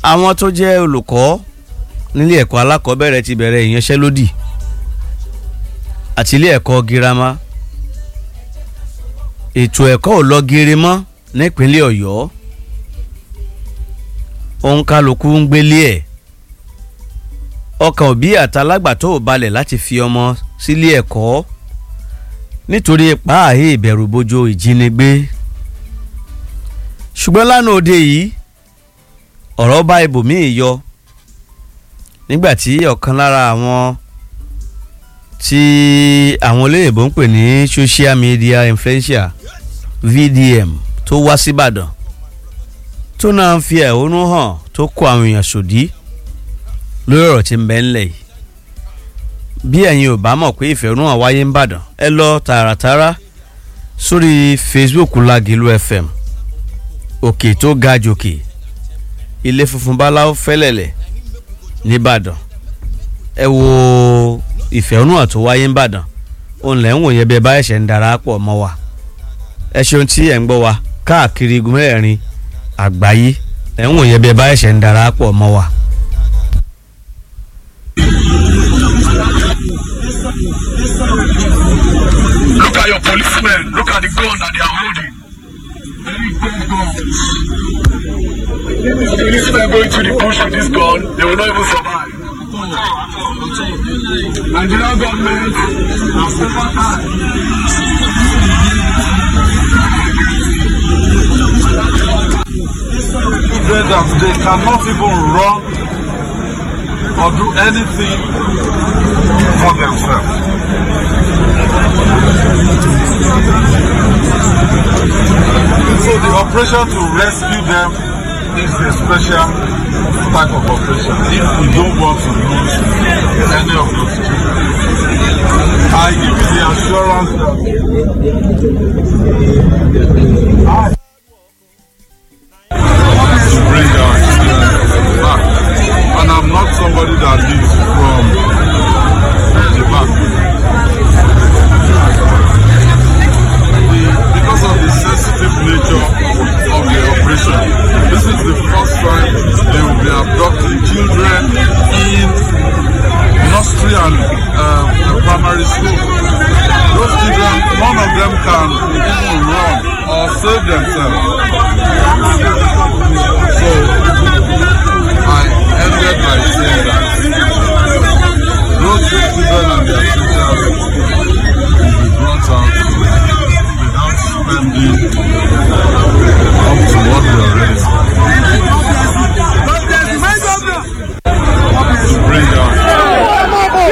àwọn tó jẹ́ olùkọ́ nílé ẹ̀kọ́ alákọ̀ọ́bẹ̀rẹ̀ ti bẹ̀rẹ̀ ìyanṣẹ́lódì àti ilé ẹ̀kọ́ girama ètò ẹ̀kọ́ ò lọ geere mọ́ nípínlẹ̀ ọ̀yọ́ òun kálukú ń gbélé ẹ̀ ọkàn òbí àtàlágbàtọ́ ò balẹ̀ láti fi ọmọ sílé ẹ̀kọ́ nítorí pààyè ìbẹ̀rùbojo ìjínigbé ṣùgbọ́n lánàá òde yìí ọ̀rọ̀ bá ibòmíì yọ nígbàtí ọ̀kan lára àwọn tí àwọn olóyìnbó ń pè ní social media influencer VDM tó wá síbàdàn tó náà ń fi ẹ̀hónú hàn tó kó àwọn èèyàn sòdí lórí ọ̀rọ̀ tí ń bẹ ńlẹ̀ yìí bí ẹ̀yin ò bá mọ̀ pé ìfẹ̀hónúhàn wáyé ń bàdàn ẹ lọ tààràtàrà sórí Facebook Lágìlú FM òkè tó ga jòkè ilé funfun báláwo fẹ́lẹ̀lẹ̀ nìbàdàn ẹ wo ìfẹ̀hónúhàn tó wáyé ń bàdàn òun lẹ́ ń wòye bí ẹ bá ẹ̀ṣẹ̀ ń darapọ̀ mọ́ wa ẹ ṣeun tí ẹ̀ ń gbọ́ wa káàkiri igun mẹ́rin àgbáyé ẹ̀ ń wòye bí ẹ bá ẹ̀ṣẹ̀ ń darapọ̀ mọ́ wa. Look at your policemen. Look at the gun that they are holding. Very big guns. If policemen go into the bush with this gun, they will not even survive. Nigerian government has never had. Children that they cannot even run or do anything for themselves. So the operation to rescue them is a special type of operation if we don't want to lose any of those children. I give you the assurance that I to bring our children back. And I'm not somebody that lives from the back. The, because of the sensitive nature of the operation, this is the first time they will be abducting children in nursery and um, primary school. Those children, none of them can even run or save themselves. So I ended by saying that those children and their teachers will be brought out without spending up to what we already spent. To bring out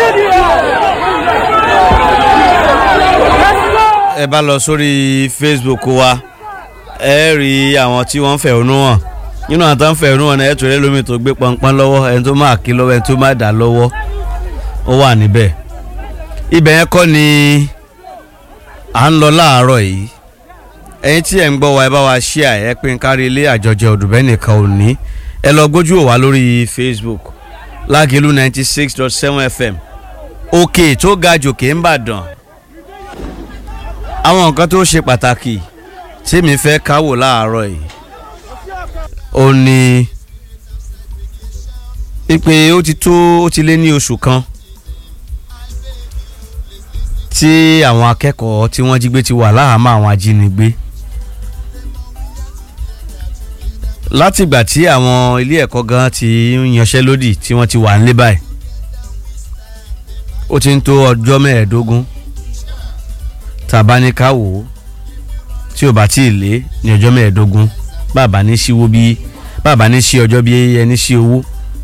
ẹ bá lọ sórí Facebook wa ẹ rí àwọn tí wọ́n ń fẹ̀hónú hàn nínú àwọn tó ń fẹ̀hónú hàn náà ẹ tó rẹ lómi tó gbé pọnpọ́n lọ́wọ́ ẹni tó máa kí lọ́wọ́ ẹni tó máa dà lọ́wọ́ ó wà níbẹ̀ ibẹ̀ yẹn kọ́ ni à ń lọ láàárọ̀ yìí ẹ̀yin tí ẹ̀ ń gbọ́ wa ẹ bá wa share ẹ pín kárí ilé àjọjẹ òdùbẹ́ nìkan ò ní ẹ lọ gbójú òwá lórí Facebook Lágìlú ninety six dot seven FM òkè tó ga jòkè ń bàdàn àwọn nǹkan tó ṣe pàtàkì tí mi fẹ́ káwò láàárọ̀ yìí ó ní pípé ó ti tó ó ti lé ní oṣù kan tí àwọn akẹ́kọ̀ọ́ tí wọ́n jí gbé ti wà láhàámọ́ àwọn ajínigbé látìgbà tí àwọn ilé ẹ̀kọ́ gan ti ń yanṣẹ́lódì tí wọ́n ti wà nílé báyìí ó ti ń tó ọjọ́ mẹ́ẹ̀ẹ́dógún tàbá ní ká wò ó tí ò bá tí ì lé ní ọjọ́ mẹ́ẹ̀ẹ́dógún bàbá ní síwó bí bàbá ní sí ọjọ́ bí ẹni sí owó.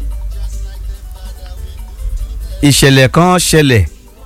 ìṣẹ̀lẹ̀ kan ṣẹlẹ̀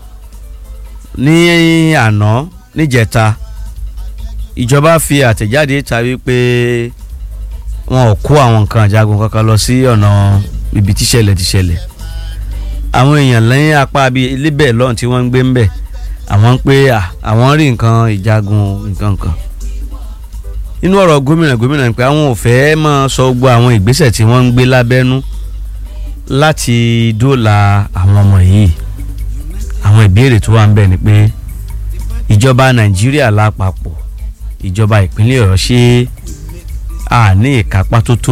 ní àná níjẹta ìjọba fi àtẹ̀jáde ta wípé wọn ò kó àwọn nǹkan àjagun kankan lọ sí ọ̀nà ibi tíṣẹ̀lẹ̀ tíṣẹ̀lẹ̀ àwọn èèyàn lẹ́yìn apá bíi ilébẹ̀ lọ́hùn tí wọ́n ń gbé ń bẹ̀ àwọn ń pé àwọn rí nǹkan ìjagun nǹkan kan inú ọ̀rọ̀ gómìnà gómìnà pé àwọn ò fẹ́ máa sọ gbogbo àwọn ìgbésẹ̀ tí wọ́n ń gbé lábẹ́nú láti dóòlà àwọn ọmọ yìí àwọn ìbéèrè tó wà ń bẹ̀ ni pé ìjọba nàìjíríà lápapọ̀ ìjọba ìpínlẹ̀ ọ̀yọ́ ṣe à ní ìkápá tó tó